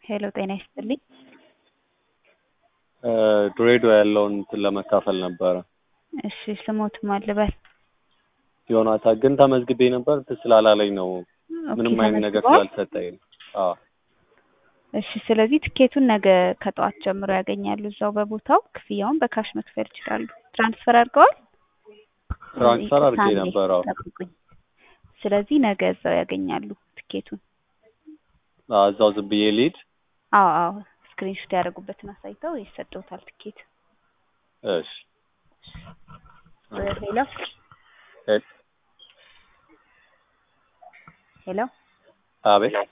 ሄሎ ጤና ይስጥልኝ። ድሬዳዋ ያለውን እንትን ለመካፈል ነበረ። እሺ ስሞት ማን ልበል? ዮናታ ግን ተመዝግቤ ነበር እንትን ስላላለኝ ነው ምንም ኦኬ፣ አይነት ነገር ተመዝግበዋል? ስላልሰጠኝ ነው። አዎ እሺ ስለዚህ ትኬቱን ነገ ከጠዋት ጀምሮ ያገኛሉ እዛው በቦታው። ክፍያውን በካሽ መክፈል ይችላሉ። ትራንስፈር አድርገዋል? ትራንስፈር ይቅርታ አድርጌ አንዴ ነበር። አዎ ጠብቁኝ። ስለዚህ ነገ እዛው ያገኛሉ ትኬቱን። አዎ፣ እዛው ዝም ብዬ ልሂድ። አዎ አዎ ስክሪንሾት ያደረጉበትን አሳይተው ይሰጠውታል ትኬት። እሺ ሄሎ ሄ- ሄሎ አቤት